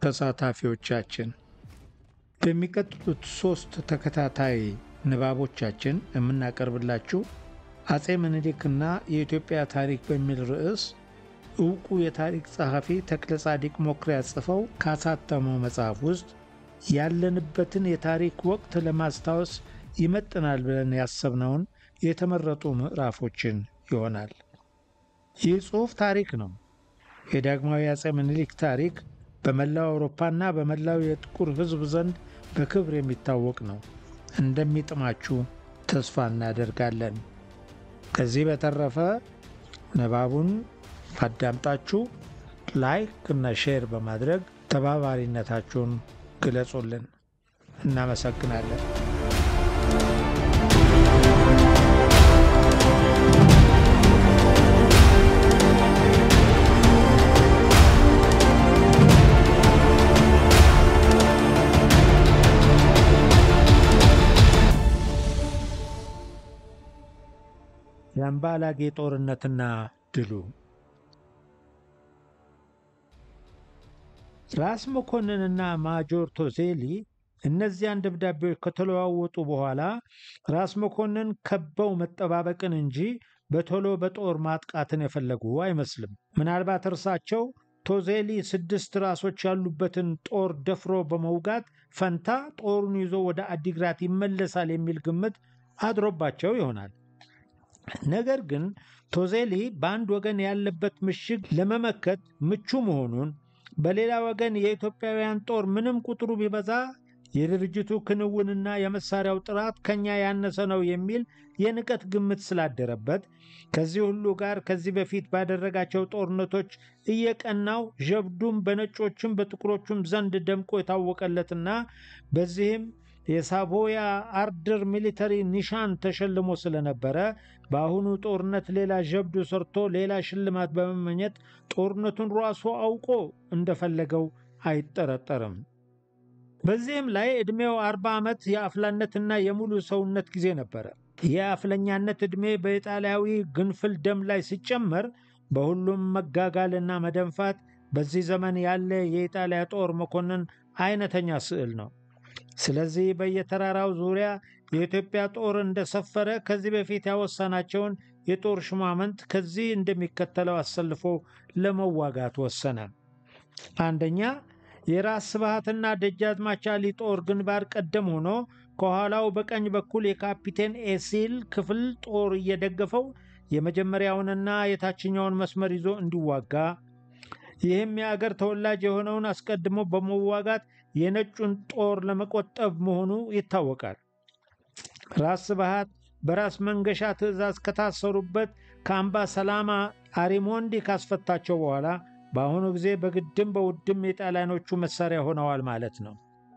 ተሳታፊዎቻችን በሚቀጥሉት ሦስት ተከታታይ ንባቦቻችን የምናቀርብላችሁ አጼ ምኒልክና የኢትዮጵያ ታሪክ በሚል ርዕስ ዕውቁ የታሪክ ጸሐፊ ተክለ ጻዲቅ መኩሪያ ጽፈው ካሳተመው መጽሐፍ ውስጥ ያለንበትን የታሪክ ወቅት ለማስታወስ ይመጥናል ብለን ያሰብነውን የተመረጡ ምዕራፎችን ይሆናል። ይህ ጽሑፍ ታሪክ ነው። የዳግማዊ አጼ ምኒልክ ታሪክ በመላው አውሮፓና በመላው የጥቁር ሕዝብ ዘንድ በክብር የሚታወቅ ነው። እንደሚጥማችሁ ተስፋ እናደርጋለን። ከዚህ በተረፈ ንባቡን አዳምጣችሁ ላይክ እና ሼር በማድረግ ተባባሪነታችሁን ግለጹልን። እናመሰግናለን። የአምባላጌ ጦርነትና ድሉ ራስ መኮንንና ማጆር ቶዜሊ እነዚያን ደብዳቤዎች ከተለዋወጡ በኋላ ራስ መኮንን ከበው መጠባበቅን እንጂ በቶሎ በጦር ማጥቃትን የፈለጉ አይመስልም። ምናልባት እርሳቸው ቶዜሊ ስድስት ራሶች ያሉበትን ጦር ደፍሮ በመውጋት ፈንታ ጦሩን ይዞ ወደ አዲግራት ይመለሳል የሚል ግምት አድሮባቸው ይሆናል። ነገር ግን ቶዜሊ በአንድ ወገን ያለበት ምሽግ ለመመከት ምቹ መሆኑን በሌላ ወገን የኢትዮጵያውያን ጦር ምንም ቁጥሩ ቢበዛ የድርጅቱ ክንውንና የመሳሪያው ጥራት ከኛ ያነሰ ነው የሚል የንቀት ግምት ስላደረበት ከዚህ ሁሉ ጋር ከዚህ በፊት ባደረጋቸው ጦርነቶች እየቀናው ጀብዱም በነጮችም በጥቁሮቹም ዘንድ ደምቆ የታወቀለትና በዚህም የሳቮያ አርደር ሚሊተሪ ኒሻን ተሸልሞ ስለነበረ በአሁኑ ጦርነት ሌላ ጀብዱ ሰርቶ ሌላ ሽልማት በመመኘት ጦርነቱን ራሱ አውቆ እንደፈለገው አይጠረጠርም። በዚህም ላይ ዕድሜው አርባ ዓመት የአፍላነትና የሙሉ ሰውነት ጊዜ ነበረ። የአፍለኛነት ዕድሜ በኢጣሊያዊ ግንፍል ደም ላይ ሲጨመር በሁሉም መጋጋልና መደንፋት በዚህ ዘመን ያለ የኢጣሊያ ጦር መኮንን አይነተኛ ስዕል ነው። ስለዚህ በየተራራው ዙሪያ የኢትዮጵያ ጦር እንደሰፈረ ከዚህ በፊት ያወሰናቸውን የጦር ሹማምንት ከዚህ እንደሚከተለው አሰልፎ ለመዋጋት ወሰነ። አንደኛ የራስ ስብሃትና ደጃዝማች አሊ ጦር ግንባር ቀደም ሆኖ ከኋላው በቀኝ በኩል የካፒቴን ኤሲል ክፍል ጦር እየደገፈው የመጀመሪያውንና የታችኛውን መስመር ይዞ እንዲዋጋ ይህም የአገር ተወላጅ የሆነውን አስቀድሞ በመዋጋት የነጩን ጦር ለመቆጠብ መሆኑ ይታወቃል። ራስ ስብሃት በራስ መንገሻ ትዕዛዝ ከታሰሩበት ከአምባ ሰላማ አሪሞንዲ ካስፈታቸው በኋላ በአሁኑ ጊዜ በግድም በውድም የጣሊያኖቹ መሳሪያ ሆነዋል ማለት ነው።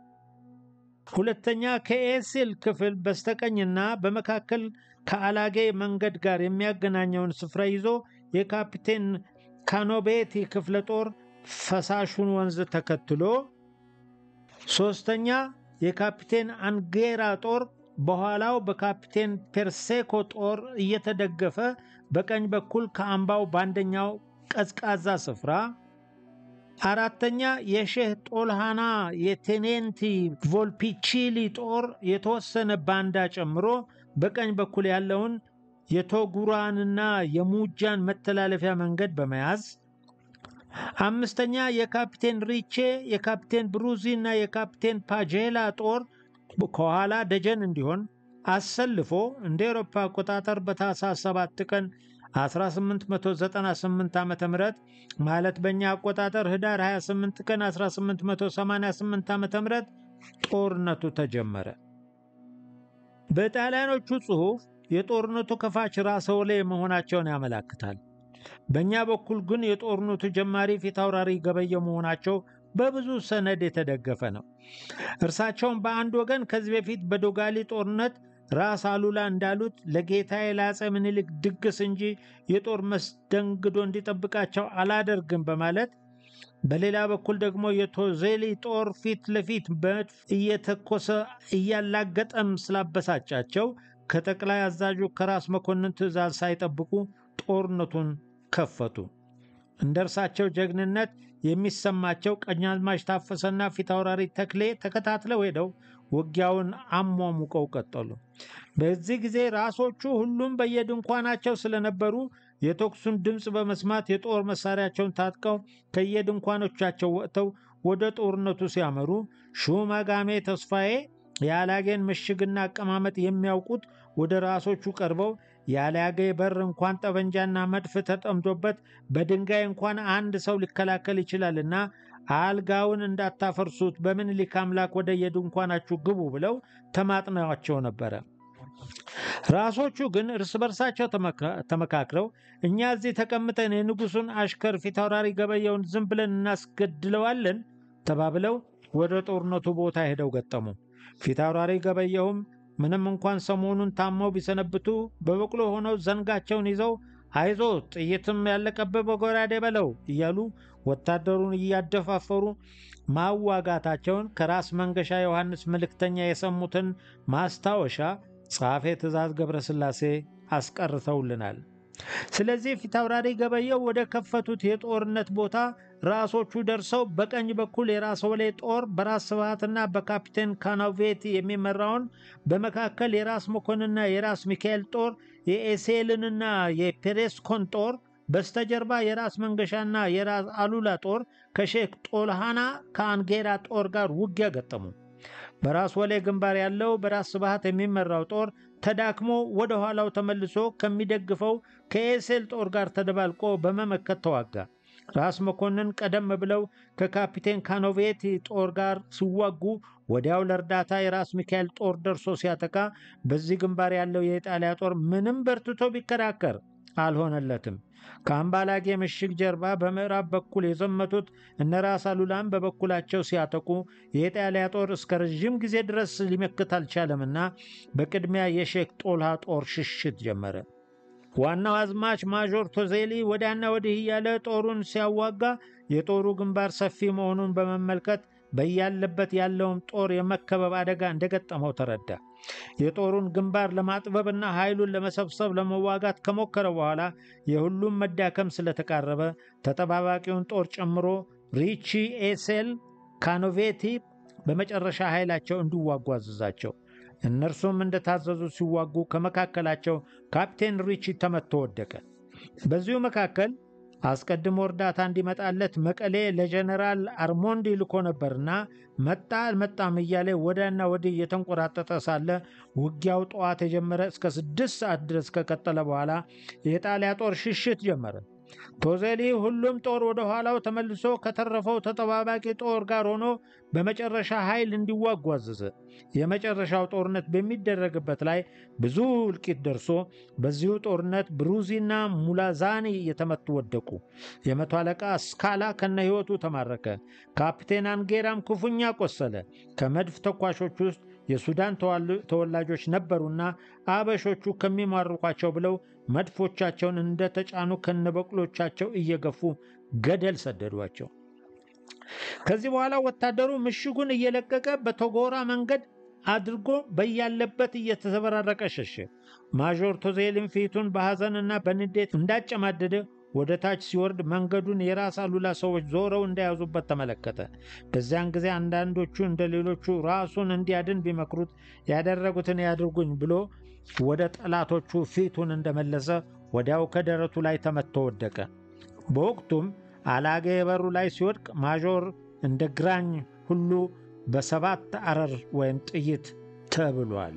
ሁለተኛ ከኤሲል ክፍል በስተቀኝና በመካከል ከአላጌ መንገድ ጋር የሚያገናኘውን ስፍራ ይዞ የካፒቴን ካኖቤቲ ክፍለ ጦር ፈሳሹን ወንዝ ተከትሎ፣ ሶስተኛ የካፒቴን አንጌራ ጦር በኋላው በካፒቴን ፔርሴኮ ጦር እየተደገፈ በቀኝ በኩል ከአምባው በአንደኛው ቀዝቃዛ ስፍራ፣ አራተኛ የሼህ ጦልሃና የቴኔንቲ ቮልፒቺሊ ጦር የተወሰነ ባንዳ ጨምሮ በቀኝ በኩል ያለውን የቶጉራንና የሙጃን መተላለፊያ መንገድ በመያዝ አምስተኛ የካፒቴን ሪቼ የካፒቴን ብሩዚ እና የካፒቴን ፓጄላ ጦር ከኋላ ደጀን እንዲሆን አሰልፎ እንደ ኤሮፓ አቆጣጠር በታኅሳስ 7 ቀን 1898 ዓ ም ማለት በእኛ አቆጣጠር ህዳር 28 ቀን 1888 ዓ ም ጦርነቱ ተጀመረ። በጣሊያኖቹ ጽሑፍ የጦርነቱ ከፋች ራስ ወሌ መሆናቸውን ያመላክታል። በእኛ በኩል ግን የጦርነቱ ጀማሪ ፊት አውራሪ ገበየው መሆናቸው በብዙ ሰነድ የተደገፈ ነው። እርሳቸውም በአንድ ወገን ከዚህ በፊት በዶጋሊ ጦርነት ራስ አሉላ እንዳሉት ለጌታዬ ለአፄ ምኒልክ ድግስ እንጂ የጦር መስተንግዶ እንዲጠብቃቸው አላደርግም በማለት በሌላ በኩል ደግሞ የቶዜሊ ጦር ፊት ለፊት በመድፍ እየተኮሰ እያላገጠም ስላበሳጫቸው ከጠቅላይ አዛዡ ከራስ መኮንን ትዕዛዝ ሳይጠብቁ ጦርነቱን ከፈቱ። እንደ እርሳቸው ጀግንነት የሚሰማቸው ቀኛዝማች ታፈሰና ፊታውራሪ ተክሌ ተከታትለው ሄደው ውጊያውን አሟሙቀው ቀጠሉ። በዚህ ጊዜ ራሶቹ ሁሉም በየድንኳናቸው ስለነበሩ የተኩሱን ድምፅ በመስማት የጦር መሳሪያቸውን ታጥቀው ከየድንኳኖቻቸው ወጥተው ወደ ጦርነቱ ሲያመሩ ሹመጋሜ ተስፋዬ የአላጌን ምሽግና አቀማመጥ የሚያውቁት ወደ ራሶቹ ቀርበው የአላጌ በር እንኳን ጠበንጃና መድፍ ተጠምዶበት በድንጋይ እንኳን አንድ ሰው ሊከላከል ይችላልና አልጋውን እንዳታፈርሱት በምኒልክ አምላክ ወደ የድንኳናችሁ ግቡ ብለው ተማጥነዋቸው ነበረ። ራሶቹ ግን እርስ በርሳቸው ተመካክረው እኛ እዚህ ተቀምጠን የንጉሱን አሽከር ፊታውራሪ ገበየውን ዝም ብለን እናስገድለዋለን ተባብለው ወደ ጦርነቱ ቦታ ሄደው ገጠሙ። ፊታውራሪ ገበየሁም ምንም እንኳን ሰሞኑን ታመው ቢሰነብቱ በበቅሎ ሆነው ዘንጋቸውን ይዘው አይዞ ጥይትም ያለቀብህ በጎራዴ በለው እያሉ ወታደሩን እያደፋፈሩ ማዋጋታቸውን ከራስ መንገሻ ዮሐንስ መልእክተኛ የሰሙትን ማስታወሻ ጸሐፌ ትእዛዝ ገብረስላሴ አስቀርተውልናል። ስለዚህ ፊታውራሪ ገበየው ወደ ከፈቱት የጦርነት ቦታ ራሶቹ ደርሰው በቀኝ በኩል የራስ ወሌ ጦር በራስ ስብሃትና በካፒቴን ካናቬቲ የሚመራውን በመካከል የራስ መኮንንና የራስ ሚካኤል ጦር የኤሴልንና የፔሬስኮን ጦር በስተጀርባ የራስ መንገሻና የራስ አሉላ ጦር ከሼክ ጦልሃና ከአንጌራ ጦር ጋር ውጊያ ገጠሙ። በራስ ወሌ ግንባር ያለው በራስ ስብሃት የሚመራው ጦር ተዳክሞ ወደ ኋላው ተመልሶ ከሚደግፈው ከኤሴል ጦር ጋር ተደባልቆ በመመከት ተዋጋ። ራስ መኮንን ቀደም ብለው ከካፒቴን ካኖቬቲ ጦር ጋር ሲዋጉ ወዲያው ለእርዳታ የራስ ሚካኤል ጦር ደርሶ ሲያጠቃ በዚህ ግንባር ያለው የኢጣሊያ ጦር ምንም በርትቶ ቢከራከር አልሆነለትም። ከአምባላጌ ምሽግ ጀርባ በምዕራብ በኩል የዘመቱት እነ ራስ አሉላም በበኩላቸው ሲያጠቁ የኢጣሊያ ጦር እስከ ረዥም ጊዜ ድረስ ሊመክት አልቻለምና በቅድሚያ የሼክ ጦልሃ ጦር ሽሽት ጀመረ። ዋናው አዝማች ማዦር ቶዜሊ ወዲያና ወዲህ እያለ ጦሩን ሲያዋጋ የጦሩ ግንባር ሰፊ መሆኑን በመመልከት በያለበት ያለውን ጦር የመከበብ አደጋ እንደገጠመው ተረዳ። የጦሩን ግንባር ለማጥበብና ኃይሉን ለመሰብሰብ ለመዋጋት ከሞከረ በኋላ የሁሉም መዳከም ስለተቃረበ ተጠባባቂውን ጦር ጨምሮ ሪቺ፣ ኤሴል፣ ካኖቬቲ በመጨረሻ ኃይላቸው እንዲዋጉ አዘዛቸው። እነርሱም እንደታዘዙ ሲዋጉ ከመካከላቸው ካፕቴን ሪቺ ተመቶ ወደቀ። በዚሁ መካከል አስቀድሞ እርዳታ እንዲመጣለት መቀሌ ለጀነራል አርሞንዲ ልኮ ነበርና መጣ አልመጣም እያለ ወዲያና ወዲህ እየተንቆራጠጠ ሳለ ውጊያው ጠዋት የጀመረ እስከ ስድስት ሰዓት ድረስ ከቀጠለ በኋላ የጣሊያ ጦር ሽሽት ጀመረ። ቶዜሊ ሁሉም ጦር ወደ ኋላው ተመልሶ ከተረፈው ተጠባባቂ ጦር ጋር ሆኖ በመጨረሻ ኃይል እንዲዋጉ አዘዘ። የመጨረሻው ጦርነት በሚደረግበት ላይ ብዙ እልቂት ደርሶ በዚሁ ጦርነት ብሩዚና ሙላዛኒ እየተመቱ ወደቁ። የመቶ አለቃ ስካላ ከነ ሕይወቱ ተማረከ። ካፕቴን አንጌራም ክፉኛ ቆሰለ። ከመድፍ ተኳሾች ውስጥ የሱዳን ተወላጆች ነበሩና አበሾቹ ከሚማርኳቸው ብለው መድፎቻቸውን እንደተጫኑ ከነበቅሎቻቸው እየገፉ ገደል ሰደዷቸው። ከዚህ በኋላ ወታደሩ ምሽጉን እየለቀቀ በቶጎራ መንገድ አድርጎ በያለበት እየተዘበራረቀ ሸሸ። ማዦር ቶዜልን ፊቱን በሐዘንና በንዴት እንዳጨማደደ ወደ ታች ሲወርድ መንገዱን የራስ አሉላ ሰዎች ዞረው እንደያዙበት ተመለከተ። በዚያን ጊዜ አንዳንዶቹ እንደ ሌሎቹ ራሱን እንዲያድን ቢመክሩት ያደረጉትን ያድርጉኝ ብሎ ወደ ጠላቶቹ ፊቱን እንደመለሰ ወዲያው ከደረቱ ላይ ተመትቶ ወደቀ። በወቅቱም አላጌ በሩ ላይ ሲወድቅ ማዦር እንደ ግራኝ ሁሉ በሰባት አረር ወይም ጥይት ተብሏል።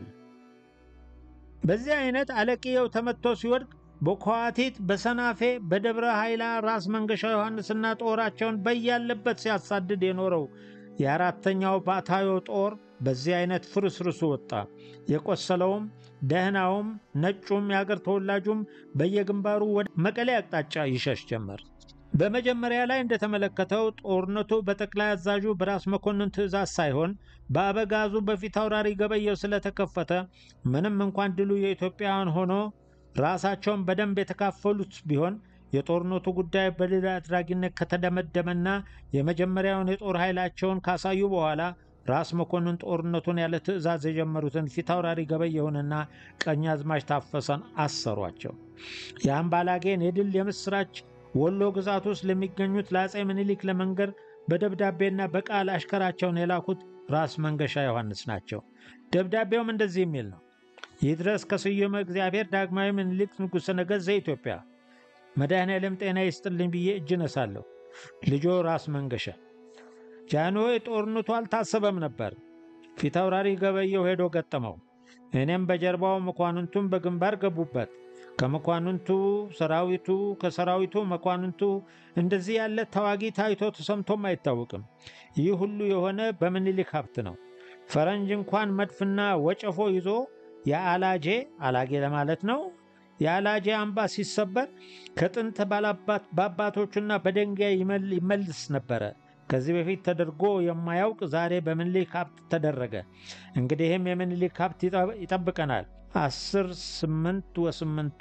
በዚህ አይነት አለቅየው ተመትቶ ሲወድቅ በኳቲት በሰናፌ በደብረ ኃይላ ራስ መንገሻ ዮሐንስና ጦራቸውን በያለበት ሲያሳድድ የኖረው የአራተኛው ባታዮ ጦር በዚህ አይነት ፍርስርሱ ወጣ። የቆሰለውም ደህናውም ነጩም የአገር ተወላጁም በየግንባሩ ወደ መቀሌ አቅጣጫ ይሸሽ ጀመር። በመጀመሪያ ላይ እንደተመለከተው ጦርነቱ በጠቅላይ አዛዡ በራስ መኮንን ትእዛዝ ሳይሆን በአበጋዙ በፊት አውራሪ ገበየው ስለተከፈተ ምንም እንኳን ድሉ የኢትዮጵያውያን ሆኖ ራሳቸውን በደንብ የተካፈሉት ቢሆን የጦርነቱ ጉዳይ በድል አድራጊነት ከተደመደመና የመጀመሪያውን የጦር ኃይላቸውን ካሳዩ በኋላ ራስ መኮንን ጦርነቱን ያለ ትእዛዝ የጀመሩትን ፊታውራሪ ገበየሁንና ቀኛዝማች ታፈሰን አሰሯቸው። የአምባላጌን የድል የምስራች ወሎ ግዛት ውስጥ ለሚገኙት ለአፄ ምኒልክ ለመንገር በደብዳቤና በቃል አሽከራቸውን የላኩት ራስ መንገሻ ዮሐንስ ናቸው። ደብዳቤውም እንደዚህ የሚል ነው። ይድረስ ከስዩመ እግዚአብሔር ዳግማዊ ምኒልክ ንጉሠ ነገሥት ዘኢትዮጵያ መድኃኔዓለም ጤና ይስጥልኝ ብዬ እጅ ነሳለሁ። ልጆ ራስ መንገሻ ጃንሆይ ጦርነቱ አልታሰበም ነበር። ፊት አውራሪ ገበየው ሄዶ ገጠመው። እኔም በጀርባው መኳንንቱም በግንባር ገቡበት። ከመኳንንቱ ሰራዊቱ፣ ከሰራዊቱ መኳንንቱ እንደዚህ ያለ ተዋጊ ታይቶ ተሰምቶም አይታወቅም። ይህ ሁሉ የሆነ በምኒልክ ሀብት ነው። ፈረንጅ እንኳን መድፍና ወጨፎ ይዞ የአላጄ አላጌ ለማለት ነው የአላጄ አምባ ሲሰበር ከጥንት በአባቶቹና በደንጋይ ይመልስ ነበረ። ከዚህ በፊት ተደርጎ የማያውቅ ዛሬ በምኒልክ ሀብት ተደረገ። እንግዲህም የምኒልክ ሀብት ይጠብቀናል። 10 8 ወስምንቱ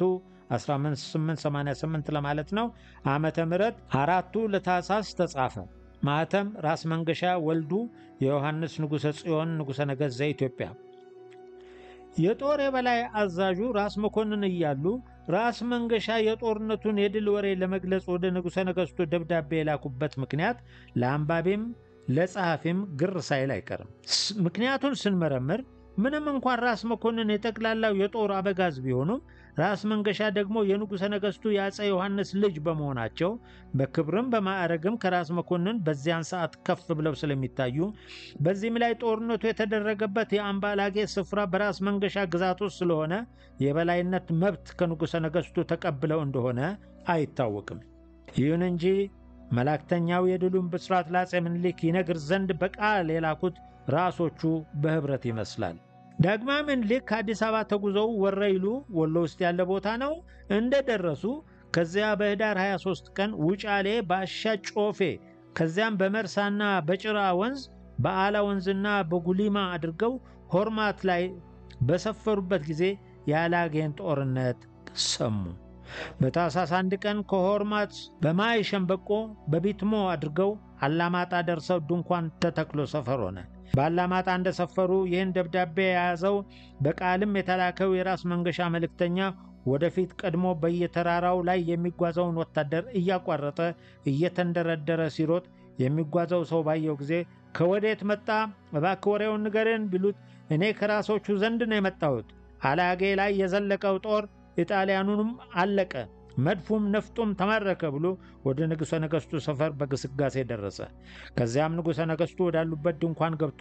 1888 ለማለት ነው ዓመተ ምህረት አራቱ ለታኅሳስ ተጻፈ። ማኅተም ራስ መንገሻ ወልዱ የዮሐንስ ንጉሠ ጽዮን ንጉሠ ነገሥት ዘኢትዮጵያ። የጦር የበላይ አዛዡ ራስ መኮንን እያሉ ራስ መንገሻ የጦርነቱን የድል ወሬ ለመግለጽ ወደ ንጉሠ ነገሥቱ ደብዳቤ የላኩበት ምክንያት ለአንባቢም ለጸሐፊም ግር ሳይል አይቀርም። ምክንያቱን ስንመረምር ምንም እንኳን ራስ መኮንን የጠቅላላው የጦር አበጋዝ ቢሆኑም ራስ መንገሻ ደግሞ የንጉሠ ነገሥቱ የአፄ ዮሐንስ ልጅ በመሆናቸው በክብርም በማዕረግም ከራስ መኮንን በዚያን ሰዓት ከፍ ብለው ስለሚታዩ በዚህም ላይ ጦርነቱ የተደረገበት የአምባላጌ ስፍራ በራስ መንገሻ ግዛት ውስጥ ስለሆነ የበላይነት መብት ከንጉሠ ነገሥቱ ተቀብለው እንደሆነ አይታወቅም። ይሁን እንጂ መላእክተኛው የድሉን ብስራት ለአፄ ምኒልክ ይነግር ዘንድ በቃል የላኩት ራሶቹ በኅብረት ይመስላል። ዳግማዊ ምኒልክ ከአዲስ አበባ ተጉዘው ወረይሉ ወሎ ውስጥ ያለ ቦታ ነው እንደደረሱ ከዚያ በኅዳር 23 ቀን ውጫሌ በአሻ ጮፌ ከዚያም በመርሳና በጭራ ወንዝ በአላ ወንዝና በጉሊማ አድርገው ሆርማት ላይ በሰፈሩበት ጊዜ የአላጌን ጦርነት ሰሙ። በታኅሳስ አንድ ቀን ከሆርማት በማይ ሸምበቆ በቢትሞ አድርገው አላማጣ ደርሰው ድንኳን ተተክሎ ሰፈር ሆነ። በአላማጣ እንደሰፈሩ ይህን ደብዳቤ የያዘው በቃልም የተላከው የራስ መንገሻ መልእክተኛ ወደፊት ቀድሞ በየተራራው ላይ የሚጓዘውን ወታደር እያቋረጠ እየተንደረደረ ሲሮጥ የሚጓዘው ሰው ባየው ጊዜ ከወዴት መጣ? እባክህ ወሬውን ንገረን ቢሉት እኔ ከራሶቹ ዘንድ ነው የመጣሁት። አላጌ ላይ የዘለቀው ጦር ኢጣሊያኑንም አለቀ፣ መድፉም ነፍጡም ተማረከ ብሎ ወደ ንጉሠ ነገሥቱ ሰፈር በግስጋሴ ደረሰ። ከዚያም ንጉሠ ነገሥቱ ወዳሉበት ድንኳን ገብቶ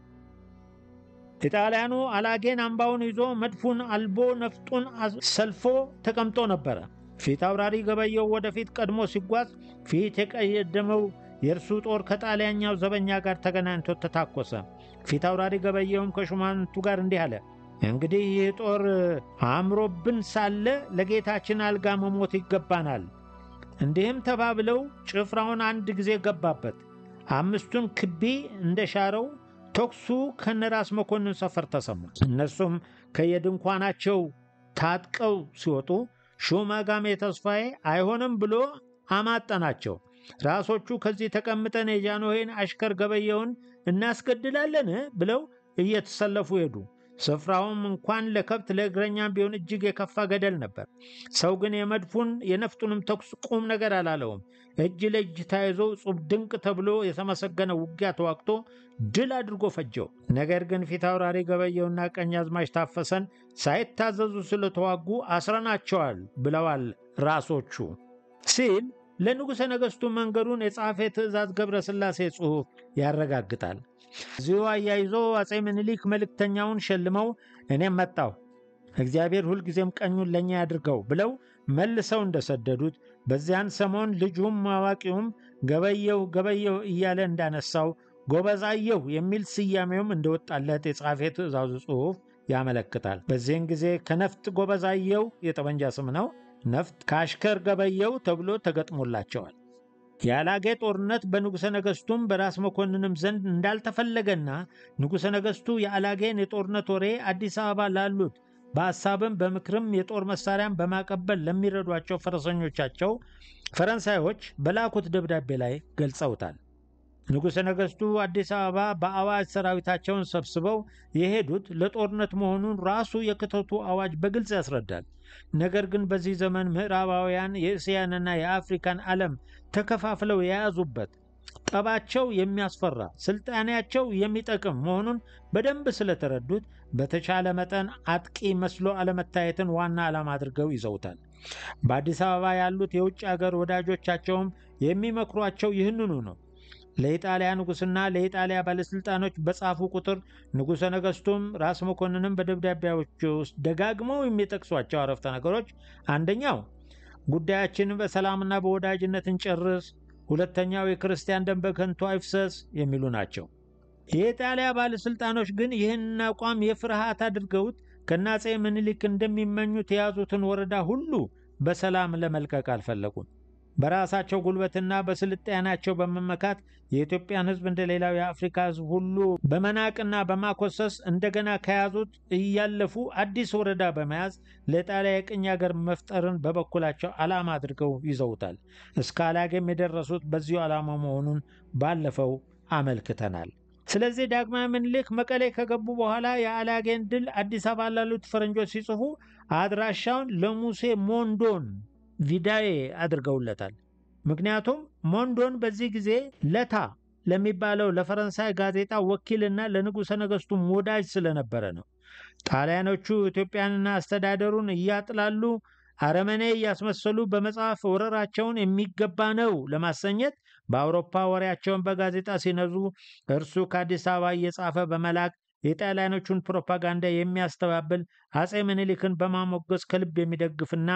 ኢጣሊያኑ አላጌን አምባውን ይዞ መድፉን አልቦ ነፍጡን ሰልፎ ተቀምጦ ነበረ። ፊት አውራሪ ገበየው ወደፊት ቀድሞ ሲጓዝ ፊት የቀደመው የእርሱ ጦር ከጣሊያኛው ዘበኛ ጋር ተገናኝቶ ተታኮሰ። ፊት አውራሪ ገበየውም ከሹማንቱ ጋር እንዲህ አለ። እንግዲህ ይህ ጦር አምሮብን ሳለ ለጌታችን አልጋ መሞት ይገባናል። እንዲህም ተባብለው ጭፍራውን አንድ ጊዜ ገባበት። አምስቱን ክቢ እንደሻረው ተኩሱ ከነራስ መኮንን ሰፈር ተሰማ። እነሱም ከየድንኳናቸው ታጥቀው ሲወጡ ሹመጋሜ ተስፋዬ አይሆንም ብሎ አማጠናቸው። ራሶቹ ከዚህ ተቀምጠን የጃንሆይን አሽከር ገበየውን እናስገድላለን ብለው እየተሰለፉ ሄዱ። ስፍራውም እንኳን ለከብት ለእግረኛም ቢሆን እጅግ የከፋ ገደል ነበር። ሰው ግን የመድፉን የነፍጡንም ተኩስ ቁም ነገር አላለውም። እጅ ለእጅ ተያይዞ ጹብ ድንቅ ተብሎ የተመሰገነ ውጊያ ተዋግቶ ድል አድርጎ ፈጀው። ነገር ግን ፊት አውራሪ ገበየውና ቀኛዝማች ታፈሰን ሳይታዘዙ ስለተዋጉ አስረናቸዋል ብለዋል ራሶቹ ሲል ለንጉሠ ነገሥቱ መንገዱን የጻፈ ትእዛዝ ገብረ ሥላሴ ጽሑፍ ያረጋግጣል። እዚሁ አያይዞ አፄ ምኒልክ መልእክተኛውን ሸልመው እኔም መጣሁ እግዚአብሔር ሁልጊዜም ቀኙን ለእኛ ያድርገው ብለው መልሰው እንደሰደዱት በዚያን ሰሞን ልጁም አዋቂውም ገበየሁ ገበየሁ እያለ እንዳነሳው ጎበዛየሁ የሚል ስያሜውም እንደወጣለት የጻፈ ትእዛዙ ጽሑፍ ያመለክታል። በዚህን ጊዜ ከነፍጥ ጎበዛየሁ የጠመንጃ ስም ነው። ነፍጥ ከአሽከር ገበየሁ ተብሎ ተገጥሞላቸዋል። የአላጌ ጦርነት በንጉሠ ነገሥቱም በራስ መኮንንም ዘንድ እንዳልተፈለገና ንጉሠ ነገሥቱ የአላጌን የጦርነት ወሬ አዲስ አበባ ላሉት በሐሳብም በምክርም የጦር መሳሪያን በማቀበል ለሚረዷቸው ፈረሰኞቻቸው ፈረንሳዮች በላኩት ደብዳቤ ላይ ገልጸውታል። ንጉሠ ነገሥቱ አዲስ አበባ በአዋጅ ሰራዊታቸውን ሰብስበው የሄዱት ለጦርነት መሆኑን ራሱ የክተቱ አዋጅ በግልጽ ያስረዳል። ነገር ግን በዚህ ዘመን ምዕራባውያን የእስያንና የአፍሪካን ዓለም ተከፋፍለው የያዙበት ጠባቸው የሚያስፈራ ስልጣኔያቸው የሚጠቅም መሆኑን በደንብ ስለተረዱት በተቻለ መጠን አጥቂ መስሎ አለመታየትን ዋና ዓላማ አድርገው ይዘውታል። በአዲስ አበባ ያሉት የውጭ አገር ወዳጆቻቸውም የሚመክሯቸው ይህንኑ ነው። ለኢጣሊያ ንጉሥና ለኢጣሊያ ባለሥልጣኖች በጻፉ ቁጥር ንጉሠ ነገሥቱም ራስ መኮንንም በደብዳቤዎች ውስጥ ደጋግመው የሚጠቅሷቸው አረፍተ ነገሮች አንደኛው ጉዳያችንን በሰላምና በወዳጅነት እንጨርስ፣ ሁለተኛው የክርስቲያን ደም በከንቱ አይፍሰስ የሚሉ ናቸው። የኢጣሊያ ባለሥልጣኖች ግን ይህን አቋም የፍርሃት አድርገውት ከአፄ ምኒልክ እንደሚመኙት የያዙትን ወረዳ ሁሉ በሰላም ለመልቀቅ አልፈለጉም። በራሳቸው ጉልበትና በስልጣናቸው በመመካት የኢትዮጵያን ሕዝብ እንደ ሌላው የአፍሪካ ሕዝብ ሁሉ በመናቅና በማኮሰስ እንደገና ከያዙት እያለፉ አዲስ ወረዳ በመያዝ ለጣሊያ የቅኝ ሀገር መፍጠርን በበኩላቸው ዓላማ አድርገው ይዘውታል። እስከ አላጌም የደረሱት በዚሁ ዓላማ መሆኑን ባለፈው አመልክተናል። ስለዚህ ዳግማዊ ምኒልክ መቀሌ ከገቡ በኋላ የአላጌን ድል አዲስ አበባ ላሉት ፈረንጆች ሲጽፉ አድራሻውን ለሙሴ ሞንዶን ቪዳዬ አድርገውለታል። ምክንያቱም ሞንዶን በዚህ ጊዜ ለታ ለሚባለው ለፈረንሳይ ጋዜጣ ወኪልና ለንጉሠ ነገሥቱም ወዳጅ ስለነበረ ነው። ጣሊያኖቹ ኢትዮጵያንና አስተዳደሩን እያጥላሉ አረመኔ እያስመሰሉ በመጽሐፍ ወረራቸውን የሚገባ ነው ለማሰኘት በአውሮፓ ወሬያቸውን በጋዜጣ ሲነዙ እርሱ ከአዲስ አበባ እየጻፈ በመላክ የጣሊያኖቹን ፕሮፓጋንዳ የሚያስተባብል አፄ ምኒልክን በማሞገስ ከልብ የሚደግፍና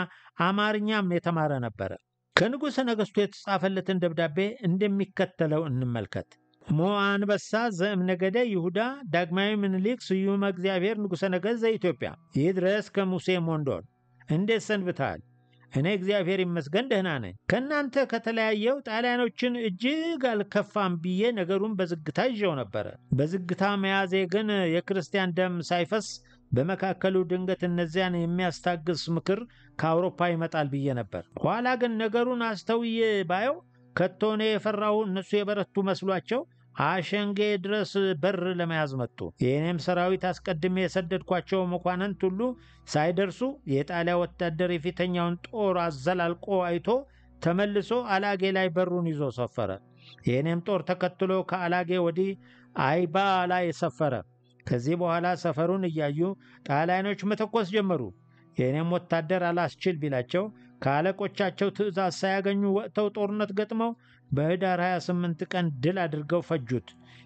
አማርኛም የተማረ ነበረ። ከንጉሠ ነገሥቱ የተጻፈለትን ደብዳቤ እንደሚከተለው እንመልከት። ሞ አንበሳ ዘእምነገደ ይሁዳ ዳግማዊ ምኒልክ ስዩመ እግዚአብሔር ንጉሠ ነገሥት ዘኢትዮጵያ ይድረስ ከሙሴ ሞንዶን። እንዴት ሰንብተሃል? እኔ እግዚአብሔር ይመስገን ደህና ነኝ። ከእናንተ ከተለያየው ጣሊያኖችን እጅግ አልከፋም ብዬ ነገሩን በዝግታ ይዤው ነበረ። በዝግታ መያዜ ግን የክርስቲያን ደም ሳይፈስ በመካከሉ ድንገት እነዚያን የሚያስታግስ ምክር ከአውሮፓ ይመጣል ብዬ ነበር። ኋላ ግን ነገሩን አስተውዬ ባየው ከቶ እኔ የፈራሁ እነሱ የበረቱ መስሏቸው አሸንጌ ድረስ በር ለመያዝ መጡ። የእኔም ሰራዊት አስቀድሜ የሰደድኳቸው መኳንንት ሁሉ ሳይደርሱ የጣሊያ ወታደር የፊተኛውን ጦር አዘላልቆ አይቶ ተመልሶ አላጌ ላይ በሩን ይዞ ሰፈረ። የእኔም ጦር ተከትሎ ከአላጌ ወዲህ አይባ ላይ ሰፈረ። ከዚህ በኋላ ሰፈሩን እያዩ ጣሊያኖች መተኮስ ጀመሩ። የእኔም ወታደር አላስችል ቢላቸው ከአለቆቻቸው ትእዛዝ ሳያገኙ ወጥተው ጦርነት ገጥመው በህዳር 28 ቀን ድል አድርገው ፈጁት።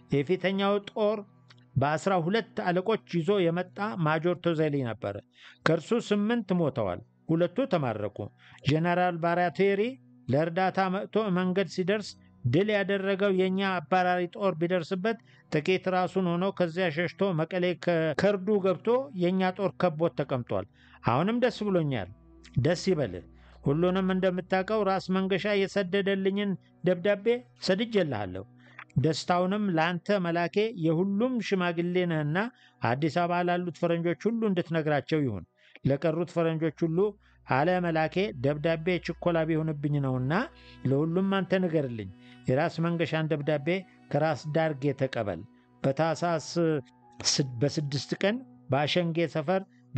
የፊተኛው ጦር በአስራ ሁለት አለቆች ይዞ የመጣ ማጆር ቶዜሊ ነበረ። ከእርሱ ስምንት ሞተዋል፣ ሁለቱ ተማረኩ። ጄኔራል ባራቴሪ ለእርዳታ መጥቶ መንገድ ሲደርስ ድል ያደረገው የእኛ አባራሪ ጦር ቢደርስበት ጥቂት ራሱን ሆኖ ከዚያ ሸሽቶ መቀሌ ከርዱ ገብቶ የእኛ ጦር ከቦት ተቀምጧል። አሁንም ደስ ብሎኛል። ደስ ይበልህ። ሁሉንም እንደምታውቀው ራስ መንገሻ የሰደደልኝን ደብዳቤ ሰድጄልሃለሁ። ደስታውንም ለአንተ መላኬ የሁሉም ሽማግሌ ነህና አዲስ አበባ ላሉት ፈረንጆች ሁሉ እንድትነግራቸው ይሁን። ለቀሩት ፈረንጆች ሁሉ አለ መላኬ ደብዳቤ ችኮላ ቢሆንብኝ ነውና ለሁሉም አንተ ንገርልኝ። የራስ መንገሻን ደብዳቤ ከራስ ዳርጌ ተቀበል። በታሳስ በስድስት ቀን በአሸንጌ ሰፈር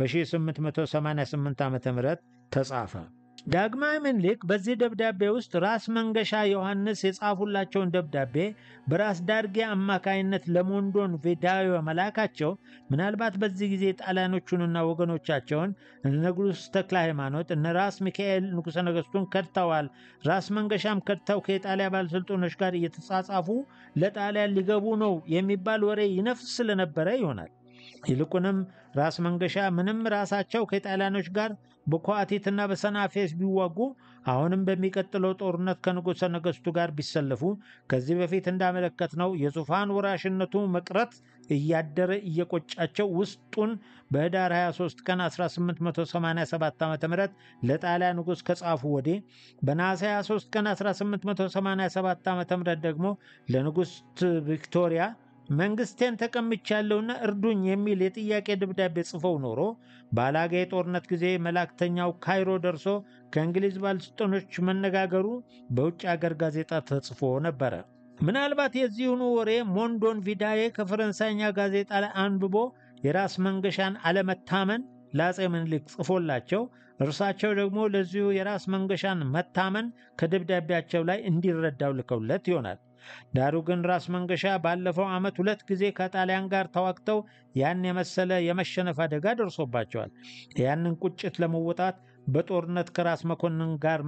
በ1888 ዓ ም ተጻፈ። ዳግማዊ ምኒልክ በዚህ ደብዳቤ ውስጥ ራስ መንገሻ ዮሐንስ የጻፉላቸውን ደብዳቤ በራስ ዳርጌ አማካይነት ለሞንዶን ቬዳዮ መላካቸው ምናልባት በዚህ ጊዜ ጣሊያኖቹንና ወገኖቻቸውን እነ ንጉሥ ተክለ ሃይማኖት እነ ራስ ሚካኤል ንጉሠ ነገሥቱን ከድተዋል፣ ራስ መንገሻም ከድተው ከኢጣሊያ ባለሥልጣኖች ጋር እየተጻጻፉ ለጣሊያን ሊገቡ ነው የሚባል ወሬ ይነፍስ ስለነበረ ይሆናል። ይልቁንም ራስ መንገሻ ምንም ራሳቸው ከጣሊያኖች ጋር በኳቲትና በሰናፌስ ቢዋጉ አሁንም በሚቀጥለው ጦርነት ከንጉሠ ነገሥቱ ጋር ቢሰለፉ ከዚህ በፊት እንዳመለከትነው የዙፋን ወራሽነቱ መቅረት እያደረ እየቆጫቸው ውስጡን በህዳር 23 ቀን 1887 ዓ ም ለጣሊያ ንጉሥ ከጻፉ ወዲህ በነሐሴ 23 ቀን 1887 ዓ ም ደግሞ ለንጉሥ ቪክቶሪያ መንግስቴን ተቀምቻለሁና እርዱኝ የሚል የጥያቄ ደብዳቤ ጽፈው ኖሮ በአላጌ የጦርነት ጊዜ መላእክተኛው ካይሮ ደርሶ ከእንግሊዝ ባለሥልጣኖች መነጋገሩ በውጭ አገር ጋዜጣ ተጽፎ ነበረ። ምናልባት የዚሁኑ ወሬ ሞንዶን ቪዳዬ ከፈረንሳይኛ ጋዜጣ ላይ አንብቦ የራስ መንገሻን አለመታመን ለአፄ ምኒልክ ጽፎላቸው እርሳቸው ደግሞ ለዚሁ የራስ መንገሻን መታመን ከደብዳቤያቸው ላይ እንዲረዳው ልከውለት ይሆናል። ዳሩ ግን ራስ መንገሻ ባለፈው ዓመት ሁለት ጊዜ ከጣሊያን ጋር ተዋግተው ያን የመሰለ የመሸነፍ አደጋ ደርሶባቸዋል። ያንን ቁጭት ለመወጣት በጦርነት ከራስ መኮንን ጋር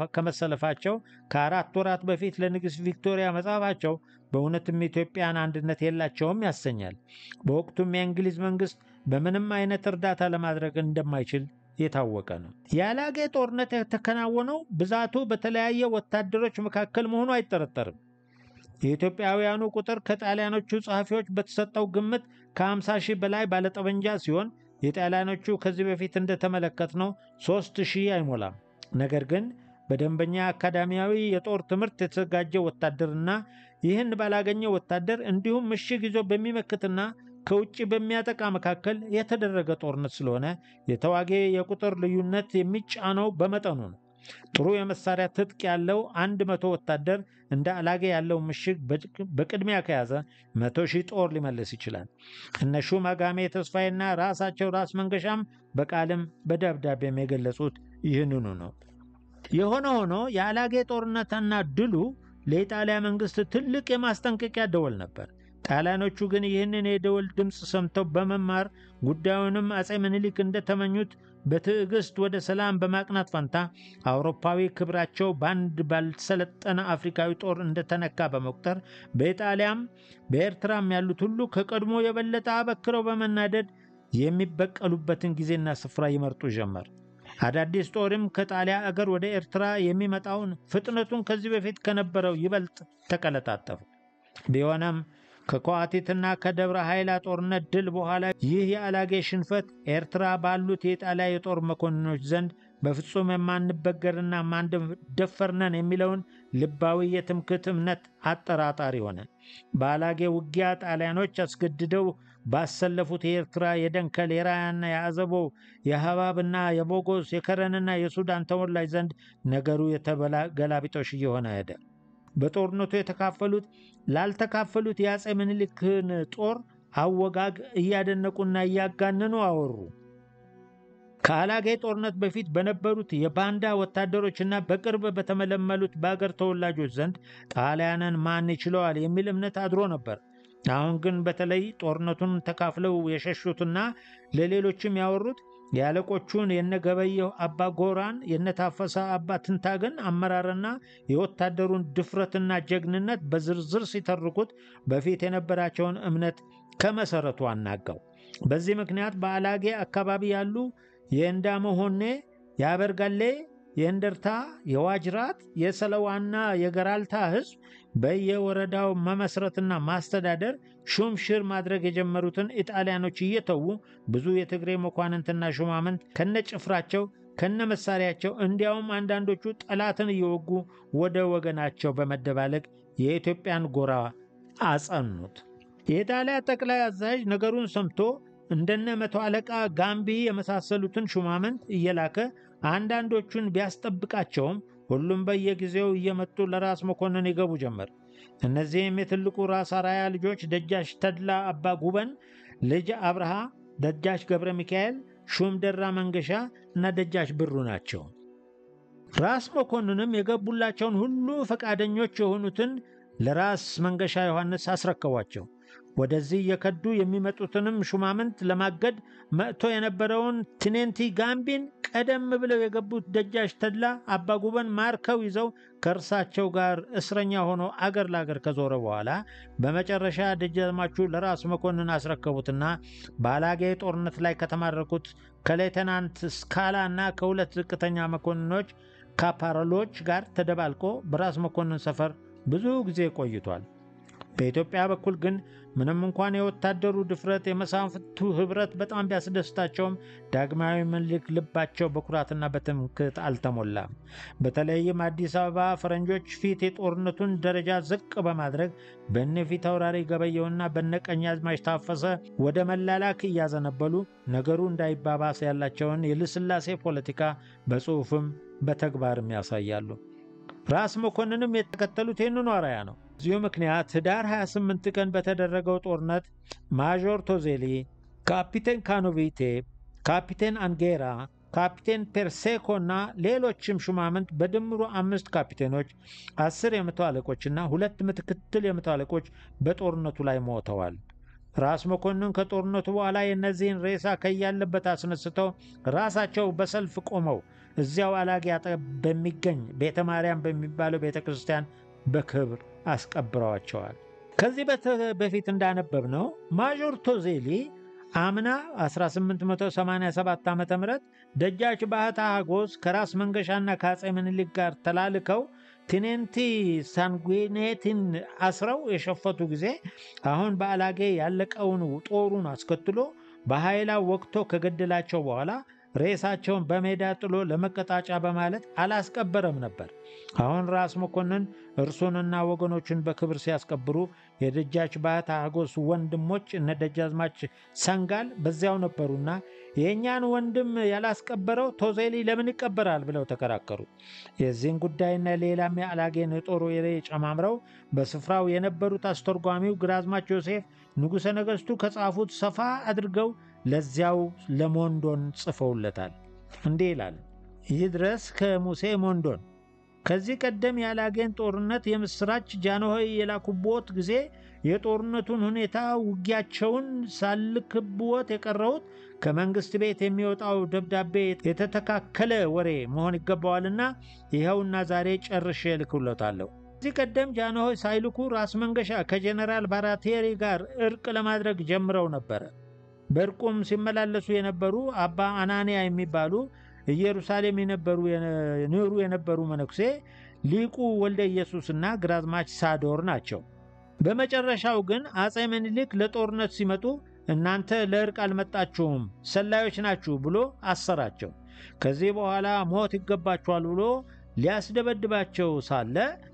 ከመሰለፋቸው ከአራት ወራት በፊት ለንግሥት ቪክቶሪያ መጻፋቸው በእውነትም ኢትዮጵያን አንድነት የላቸውም ያሰኛል። በወቅቱም የእንግሊዝ መንግሥት በምንም አይነት እርዳታ ለማድረግ እንደማይችል የታወቀ ነው። የአላጌ ጦርነት የተከናወነው ብዛቱ በተለያየ ወታደሮች መካከል መሆኑ አይጠረጠርም። የኢትዮጵያውያኑ ቁጥር ከጣሊያኖቹ ጸሐፊዎች በተሰጠው ግምት ከ50 ሺህ በላይ ባለጠመንጃ ሲሆን የጣሊያኖቹ ከዚህ በፊት እንደተመለከትነው ሦስት ሺህ አይሞላም። ነገር ግን በደንበኛ አካዳሚያዊ የጦር ትምህርት የተዘጋጀ ወታደርና ይህን ባላገኘ ወታደር እንዲሁም ምሽግ ይዞ በሚመክትና ከውጭ በሚያጠቃ መካከል የተደረገ ጦርነት ስለሆነ የተዋጊ የቁጥር ልዩነት የሚጫነው በመጠኑ ነው። ጥሩ የመሳሪያ ትጥቅ ያለው አንድ መቶ ወታደር እንደ አላጌ ያለው ምሽግ በቅድሚያ ከያዘ መቶ ሺህ ጦር ሊመልስ ይችላል። እነ ሹም አጋሜ ተስፋዬና ራሳቸው ራስ መንገሻም በቃልም በደብዳቤም የገለጹት ይህንኑ ነው። የሆነ ሆኖ የአላጌ ጦርነትና ድሉ ለኢጣሊያ መንግሥት ትልቅ የማስጠንቀቂያ ደወል ነበር። ጣሊያኖቹ ግን ይህንን የደወል ድምፅ ሰምተው በመማር ጉዳዩንም አፄ ምኒልክ እንደተመኙት በትዕግስት ወደ ሰላም በማቅናት ፈንታ አውሮፓዊ ክብራቸው በአንድ ባልሰለጠነ አፍሪካዊ ጦር እንደተነካ በመቁጠር በኢጣሊያም በኤርትራም ያሉት ሁሉ ከቀድሞ የበለጠ አበክረው በመናደድ የሚበቀሉበትን ጊዜና ስፍራ ይመርጡ ጀመር። አዳዲስ ጦርም ከጣሊያ አገር ወደ ኤርትራ የሚመጣውን ፍጥነቱን ከዚህ በፊት ከነበረው ይበልጥ ተቀለጣጠፉ። ቢሆነም ከከዋቲትና ከደብረ ኃይላ ጦርነት ድል በኋላ ይህ የአላጌ ሽንፈት ኤርትራ ባሉት የጣሊያ የጦር መኮንኖች ዘንድ በፍጹም የማንበገርና ማንደፈርነን የሚለውን ልባዊ የትምክህት እምነት አጠራጣሪ ሆነ። በአላጌ ውጊያ ጣሊያኖች አስገድደው ባሰለፉት የኤርትራ የደንከል፣ የራያና የአዘቦ፣ የሐባብና የቦጎስ፣ የከረንና የሱዳን ተወላጅ ዘንድ ነገሩ የተገላቢጦሽ እየሆነ ሄደ። በጦርነቱ የተካፈሉት ላልተካፈሉት የአፄ ምኒልክን ጦር አወጋግ እያደነቁና እያጋነኑ አወሩ። ከአላጌ ጦርነት በፊት በነበሩት የባንዳ ወታደሮችና በቅርብ በተመለመሉት በአገር ተወላጆች ዘንድ ጣሊያንን ማን ይችለዋል የሚል እምነት አድሮ ነበር። አሁን ግን በተለይ ጦርነቱን ተካፍለው የሸሹትና ለሌሎችም ያወሩት የአለቆቹን የነገበየሁ አባ ጎራን የነታፈሰ አባ ትንታገን አመራርና የወታደሩን ድፍረትና ጀግንነት በዝርዝር ሲተርኩት በፊት የነበራቸውን እምነት ከመሰረቱ አናጋው። በዚህ ምክንያት በአላጌ አካባቢ ያሉ የእንዳመሆኔ፣ የአበርጋሌ፣ የእንደርታ፣ የዋጅራት፣ የሰለዋና የገራልታ ሕዝብ በየወረዳው መመስረትና ማስተዳደር ሹምሽር ማድረግ የጀመሩትን ኢጣሊያኖች እየተዉ ብዙ የትግሬ መኳንንትና ሹማምንት ከነጭፍራቸው ከነ መሳሪያቸው እንዲያውም አንዳንዶቹ ጠላትን እየወጉ ወደ ወገናቸው በመደባለቅ የኢትዮጵያን ጎራ አጸኑት። የኢጣሊያ ጠቅላይ አዛዥ ነገሩን ሰምቶ እንደነ መቶ አለቃ ጋምቢ የመሳሰሉትን ሹማምንት እየላከ አንዳንዶቹን ቢያስጠብቃቸውም ሁሉም በየጊዜው እየመጡ ለራስ መኮንን ይገቡ ጀመር። እነዚህም የትልቁ ራስ አራያ ልጆች ደጃች ተድላ አባ ጉበን ልጅ አብርሃ፣ ደጃች ገብረ ሚካኤል፣ ሹም ደራ መንገሻ እና ደጃች ብሩ ናቸው። ራስ መኮንንም የገቡላቸውን ሁሉ ፈቃደኞች የሆኑትን ለራስ መንገሻ ዮሐንስ አስረከቧቸው። ወደዚህ እየከዱ የሚመጡትንም ሹማምንት ለማገድ መጥቶ የነበረውን ቲኔንቲ ጋምቢን ቀደም ብለው የገቡት ደጃች ተድላ አባጉበን ማርከው ይዘው ከእርሳቸው ጋር እስረኛ ሆኖ አገር ለአገር ከዞረ በኋላ በመጨረሻ ደጃዝማቹ ለራስ መኮንን አስረከቡትና በአላጌ ጦርነት ላይ ከተማረኩት ከሌተናንት ስካላ እና ከሁለት ዝቅተኛ መኮንኖች ካፓረሎች ጋር ተደባልቆ በራስ መኮንን ሰፈር ብዙ ጊዜ ቆይቷል። በኢትዮጵያ በኩል ግን ምንም እንኳን የወታደሩ ድፍረት የመሳፍንቱ ኅብረት በጣም ቢያስደስታቸውም ዳግማዊ ምኒልክ ልባቸው በኩራትና በትምክህት አልተሞላም። በተለይም አዲስ አበባ ፈረንጆች ፊት የጦርነቱን ደረጃ ዝቅ በማድረግ በነ ፊት አውራሪ ገበየውና በነ ቀኛዝማች ታፈሰ ወደ መላላክ እያዘነበሉ ነገሩ እንዳይባባስ ያላቸውን የልስላሴ ፖለቲካ በጽሑፍም በተግባርም ያሳያሉ። ራስ መኮንንም የተከተሉት ይህንኑ አርአያ ነው። በዚሁ ምክንያት ህዳር 28 ቀን በተደረገው ጦርነት ማዦር ቶዜሊ፣ ካፒቴን ካኖቪቴ፣ ካፒቴን አንጌራ፣ ካፒቴን ፔርሴኮ እና ሌሎችም ሹማምንት በድምሩ አምስት ካፒቴኖች፣ አስር የመቶ አለቆችና ሁለት ምክትል የመቶ አለቆች በጦርነቱ ላይ ሞተዋል። ራስ መኮንን ከጦርነቱ በኋላ የእነዚህን ሬሳ ከያለበት አስነስተው ራሳቸው በሰልፍ ቆመው እዚያው አላጌ አጠገብ በሚገኝ ቤተ ማርያም በሚባለው ቤተ ክርስቲያን በክብር አስቀብረዋቸዋል። ከዚህ በፊት እንዳነበብ ነው ማዦር ቶዜሊ አምና 1887 ዓ ም ደጃች ባህታ ሀጎስ ከራስ መንገሻና ከአፄ ምኒልክ ጋር ተላልከው ቲኔንቲ ሳንጉኔቲን አስረው የሸፈቱ ጊዜ አሁን በአላጌ ያለቀውን ጦሩን አስከትሎ በኃይላ ወቅቶ ከገደላቸው በኋላ ሬሳቸውን በሜዳ ጥሎ ለመቀጣጫ በማለት አላስቀበረም ነበር። አሁን ራስ መኮንን እርሱንና ወገኖቹን በክብር ሲያስቀብሩ የደጃች ባህታ ሀጎስ ወንድሞች እነ ደጃዝማች ሰንጋል በዚያው ነበሩና የእኛን ወንድም ያላስቀበረው ቶዜሊ ለምን ይቀበራል ብለው ተከራከሩ። የዚህን ጉዳይና ሌላም የአላጌን የጦር ወሬ ጨማምረው በስፍራው የነበሩት አስተርጓሚው ግራዝማች ዮሴፍ ንጉሠ ነገሥቱ ከጻፉት ሰፋ አድርገው ለዚያው ለሞንዶን ጽፈውለታል። እንዲህ ይላል። ይህ ድረስ ከሙሴ ሞንዶን ከዚህ ቀደም የአላጌን ጦርነት የምስራች ጃንሆይ የላኩቦት ጊዜ የጦርነቱን ሁኔታ ውጊያቸውን ሳልክብዎት የቀረሁት ከመንግሥት ቤት የሚወጣው ደብዳቤ የተተካከለ ወሬ መሆን ይገባዋልና ይኸውና ዛሬ ጨርሼ እልክሎታለሁ። ከዚህ ቀደም ጃንሆይ ሳይልኩ ራስ መንገሻ ከጀኔራል ባራቴሪ ጋር እርቅ ለማድረግ ጀምረው ነበረ። በእርቁም ሲመላለሱ የነበሩ አባ አናንያ የሚባሉ ኢየሩሳሌም የነበሩ ኖሩ የነበሩ መነኩሴ ሊቁ ወልደ ኢየሱስና ግራዝማች ሳዶር ናቸው። በመጨረሻው ግን አፄ ምኒልክ ለጦርነት ሲመጡ እናንተ ለእርቅ አልመጣችሁም፣ ሰላዮች ናችሁ ብሎ አሰራቸው። ከዚህ በኋላ ሞት ይገባችኋል ብሎ ሊያስደበድባቸው ሳለ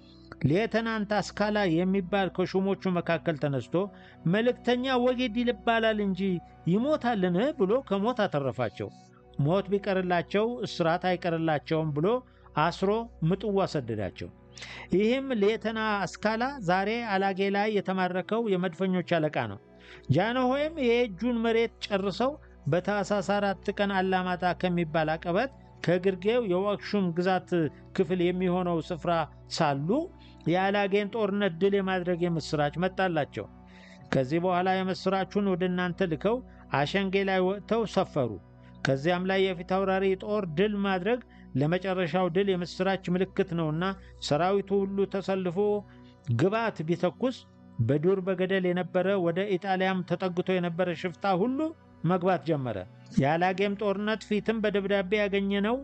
ሌተናንት አስካላ የሚባል ከሹሞቹ መካከል ተነስቶ መልእክተኛ ወጌድ ይባላል እንጂ ይሞታልን ብሎ ከሞት አተረፋቸው። ሞት ቢቀርላቸው እስራት አይቀርላቸውም ብሎ አስሮ ምጥዋ ሰደዳቸው። ይህም ሌተና አስካላ ዛሬ አላጌ ላይ የተማረከው የመድፈኞች አለቃ ነው። ጃንሆይም የእጁን መሬት ጨርሰው በታኅሳስ አራት ቀን አላማጣ ከሚባል አቀበት ከግርጌው የዋክሹም ግዛት ክፍል የሚሆነው ስፍራ ሳሉ የአላጌን ጦርነት ድል የማድረግ የምሥራች መጣላቸው። ከዚህ በኋላ የምሥራቹን ወደ እናንተ ልከው አሸንጌ ላይ ወጥተው ሰፈሩ። ከዚያም ላይ የፊት አውራሪ ጦር ድል ማድረግ ለመጨረሻው ድል የምሥራች ምልክት ነውና ሰራዊቱ ሁሉ ተሰልፎ ግባት ቢተኩስ በዱር በገደል የነበረ ወደ ኢጣሊያም ተጠግቶ የነበረ ሽፍታ ሁሉ መግባት ጀመረ። የአላጌም ጦርነት ፊትም በደብዳቤ ያገኘነው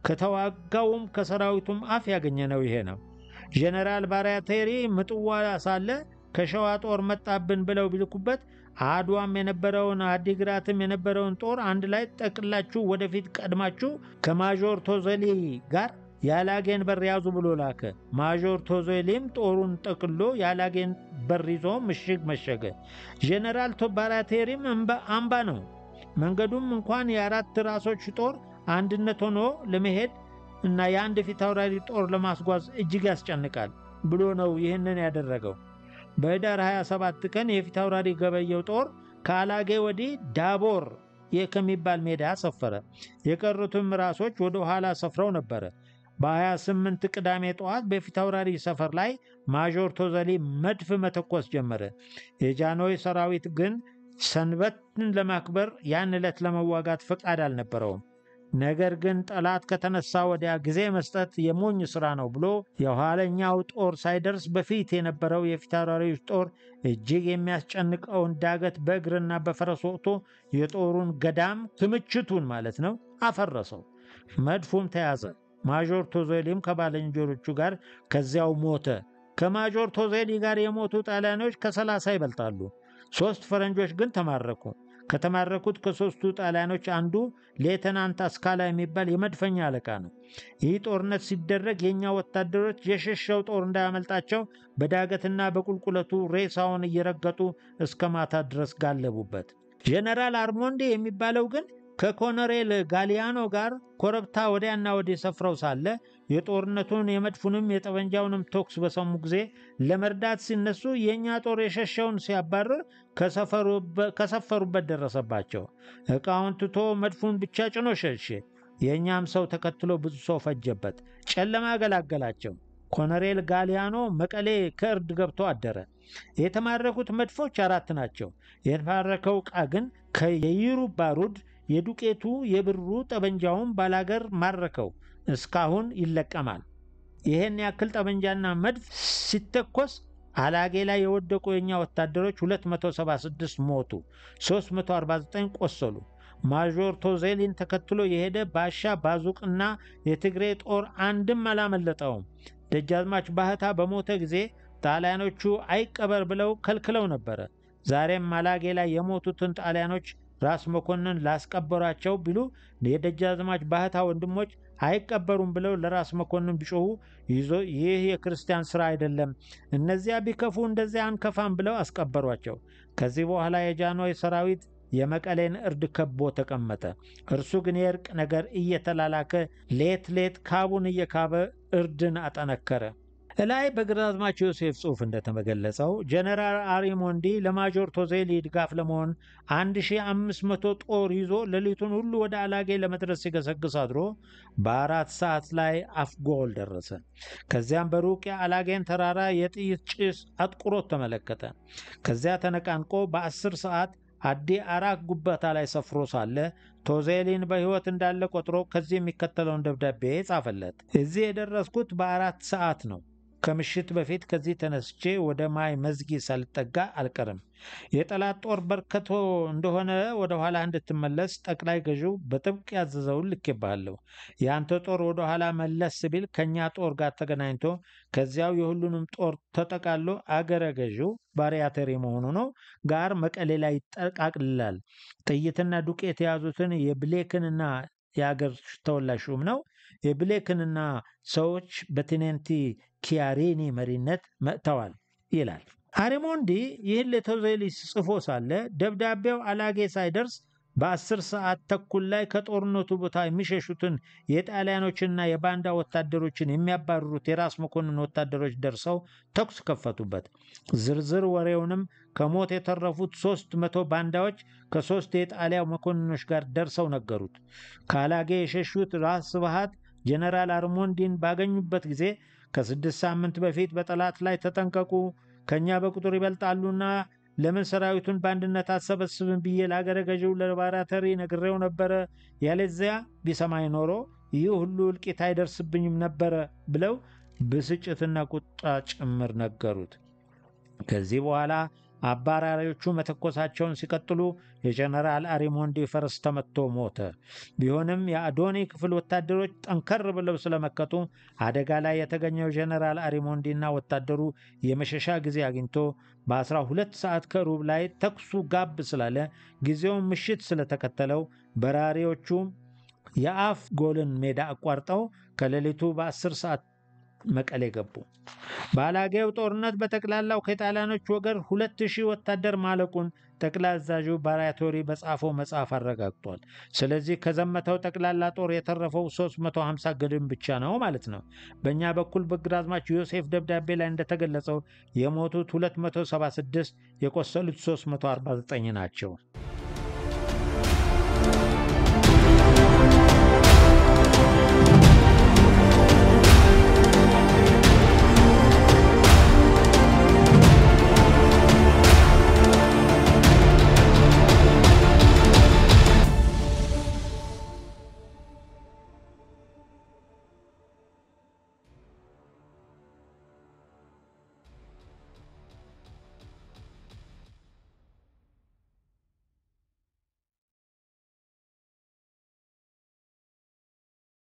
ከተዋጋውም ከሰራዊቱም አፍ ያገኘነው ይሄ ነው። ጄኔራል ባራቴሪ ምጥዋ ሳለ ከሸዋ ጦር መጣብን ብለው ቢልኩበት አድዋም የነበረውን አዲግራትም የነበረውን ጦር አንድ ላይ ጠቅላችሁ ወደፊት ቀድማችሁ ከማዦር ቶዘሊ ጋር የአላጌን በር ያዙ ብሎ ላከ። ማዦር ቶዞሊም ጦሩን ጠቅሎ የአላጌን በር ይዞ ምሽግ መሸገ። ጄኔራል ባራቴሪም አምባ ነው። መንገዱም እንኳን የአራት ራሶች ጦር አንድነት ሆኖ ለመሄድ እና የአንድ ፊት አውራሪ ጦር ለማስጓዝ እጅግ ያስጨንቃል ብሎ ነው ይህንን ያደረገው። በኅዳር 27 ቀን የፊት አውራሪ ገበየው ጦር ከአላጌ ወዲህ ዳቦር ከሚባል ሜዳ ሰፈረ። የቀሩትም ራሶች ወደ ኋላ ሰፍረው ነበረ። በ28 ቅዳሜ ጠዋት በፊት አውራሪ ሰፈር ላይ ማዦር ቶዘሊ መድፍ መተኮስ ጀመረ። የጃንሆይ ሰራዊት ግን ሰንበትን ለማክበር ያን ዕለት ለመዋጋት ፈቃድ አልነበረውም። ነገር ግን ጠላት ከተነሳ ወዲያ ጊዜ መስጠት የሞኝ ሥራ ነው ብሎ የኋለኛው ጦር ሳይደርስ በፊት የነበረው የፊት አውራሪዎች ጦር እጅግ የሚያስጨንቀውን ዳገት በእግርና በፈረስ ወቅቶ የጦሩን ገዳም ክምችቱን ማለት ነው አፈረሰው። መድፉም ተያዘ። ማዦር ቶዜሊም ከባልንጀሮቹ ጋር ከዚያው ሞተ። ከማዦር ቶዜሊ ጋር የሞቱ ጣሊያኖች ከሰላሳ ይበልጣሉ። ሦስት ፈረንጆች ግን ተማረኩ። ከተማረኩት ከሦስቱ ጣሊያኖች አንዱ ሌተናንት አስካላ የሚባል የመድፈኛ አለቃ ነው። ይህ ጦርነት ሲደረግ የእኛ ወታደሮች የሸሸው ጦር እንዳያመልጣቸው በዳገትና በቁልቁለቱ ሬሳውን እየረገጡ እስከ ማታ ድረስ ጋለቡበት። ጄኔራል አርሞንዴ የሚባለው ግን ከኮሎኔል ጋሊያኖ ጋር ኮረብታ ወዲያና ወዲህ ሰፍረው ሳለ የጦርነቱን የመድፉንም የጠመንጃውንም ተኩስ በሰሙ ጊዜ ለመርዳት ሲነሱ የእኛ ጦር የሸሸውን ሲያባርር ከሰፈሩበት ደረሰባቸው። ዕቃውን ትቶ መድፉን ብቻ ጭኖ ሸሼ። የእኛም ሰው ተከትሎ ብዙ ሰው ፈጀበት። ጨለማ ገላገላቸው። ኮሎኔል ጋሊያኖ መቀሌ ከእርድ ገብቶ አደረ። የተማረኩት መድፎች አራት ናቸው። የተማረከው ዕቃ ግን ከየይሩ ባሩድ፣ የዱቄቱ፣ የብሩ፣ ጠመንጃውን ባላገር ማረከው። እስካሁን ይለቀማል። ይህን ያክል ጠመንጃና መድፍ ሲተኮስ አላጌ ላይ የወደቁ የእኛ ወታደሮች 276 ሞቱ፣ 349 ቆሰሉ። ማዦር ቶዜሊን ተከትሎ የሄደ ባሻ ባዙቅና የትግሬ ጦር አንድም አላመለጠውም። ደጃዝማች ባህታ በሞተ ጊዜ ጣሊያኖቹ አይቀበር ብለው ከልክለው ነበረ። ዛሬም አላጌ ላይ የሞቱትን ጣሊያኖች ራስ መኮንን ላስቀበሯቸው ቢሉ የደጃዝማች ባህታ ወንድሞች አይቀበሩም ብለው ለራስ መኮንን ቢጮሁ ይዞ ይህ የክርስቲያን ሥራ አይደለም፣ እነዚያ ቢከፉ እንደዚያ አንከፋም ብለው አስቀበሯቸው። ከዚህ በኋላ የጃንሆይ ሰራዊት የመቀሌን እርድ ከቦ ተቀመጠ። እርሱ ግን የእርቅ ነገር እየተላላከ ሌት ሌት ካቡን እየካበ እርድን አጠነከረ። እላይ በግራዝማች ዮሴፍ ጽሑፍ እንደተገለጸው ጀነራል አሪሞንዲ ለማጆር ቶዜሊ ድጋፍ ለመሆን 1500 ጦር ይዞ ሌሊቱን ሁሉ ወደ አላጌ ለመድረስ ሲገሰግስ አድሮ በአራት ሰዓት ላይ አፍጎል ደረሰ። ከዚያም በሩቅ የአላጌን ተራራ የጥይት ጭስ አጥቁሮት ተመለከተ። ከዚያ ተነቃንቆ በአስር ሰዓት አዲ አራክ ጉባታ ላይ ሰፍሮ ሳለ ቶዜሊን በሕይወት እንዳለ ቆጥሮ ከዚህ የሚከተለውን ደብዳቤ ጻፈለት። እዚህ የደረስኩት በአራት ሰዓት ነው። ከምሽት በፊት ከዚህ ተነስቼ ወደ ማይ መዝጊ ሳልጠጋ አልቀርም። የጠላት ጦር በርክቶ እንደሆነ ወደ ኋላ እንድትመለስ ጠቅላይ ገዢው በጥብቅ ያዘዘውን ልኬብሃለሁ። የአንተ ጦር ወደ ኋላ መለስ ቢል ከእኛ ጦር ጋር ተገናኝቶ ከዚያው የሁሉንም ጦር ተጠቃሎ አገረ ገዢው ባሪያተሪ መሆኑ ነው ጋር መቀሌ ላይ ይጠቃልላል። ጥይትና ዱቄት የያዙትን የብሌክንና የአገር ተወላሽ ሹም ነው የብሌክንና ሰዎች በቴኔንቲ ኪያሬኒ መሪነት መጥተዋል ይላል። አሪሞንዲ ይህን ለቶዜሊ ጽፎ ሳለ ደብዳቤው አላጌ ሳይደርስ በአስር ሰዓት ተኩል ላይ ከጦርነቱ ቦታ የሚሸሹትን የጣሊያኖችና የባንዳ ወታደሮችን የሚያባርሩት የራስ መኮንን ወታደሮች ደርሰው ተኩስ ከፈቱበት። ዝርዝር ወሬውንም ከሞት የተረፉት ሶስት መቶ ባንዳዎች ከሶስት የጣሊያ መኮንኖች ጋር ደርሰው ነገሩት። ከአላጌ የሸሹት ራስ ስብሃት ጀነራል አርሞንዲን ባገኙበት ጊዜ ከስድስት ሳምንት በፊት በጠላት ላይ ተጠንቀቁ፣ ከእኛ በቁጥር ይበልጣሉና ለምን ሰራዊቱን በአንድነት አሰበስብን ብዬ ለአገረ ገዢው ለባራተሪ ነግሬው ነበረ። ያለዚያ ቢሰማኝ ኖሮ ይህ ሁሉ እልቂት አይደርስብኝም ነበረ ብለው ብስጭትና ቁጣ ጭምር ነገሩት። ከዚህ በኋላ አባራሪዎቹ መተኮሳቸውን ሲቀጥሉ የጀነራል አሪሞንዲ ፈረስ ተመቶ ሞተ። ቢሆንም የአዶኒ ክፍል ወታደሮች ጠንከር ብለው ስለመከቱ አደጋ ላይ የተገኘው ጀነራል አሪሞንዲና ወታደሩ የመሸሻ ጊዜ አግኝቶ በ12 ሰዓት ከሩብ ላይ ተኩሱ ጋብ ስላለ ጊዜውን ምሽት ስለተከተለው በራሪዎቹ የአፍ ጎልን ሜዳ አቋርጠው ከሌሊቱ በ10 ሰዓት መቀሌ ገቡ። በአላጌው ጦርነት በጠቅላላው ከጣሊያኖች ወገን ሁለት ሺህ ወታደር ማለቁን ጠቅላይ አዛዡ ባራቶሪ በጻፈው መጽሐፍ አረጋግጧል። ስለዚህ ከዘመተው ጠቅላላ ጦር የተረፈው 350 ግድም ብቻ ነው ማለት ነው። በእኛ በኩል በግራዝማች ዮሴፍ ደብዳቤ ላይ እንደተገለጸው የሞቱት 276 የቆሰሉት 349 ናቸው።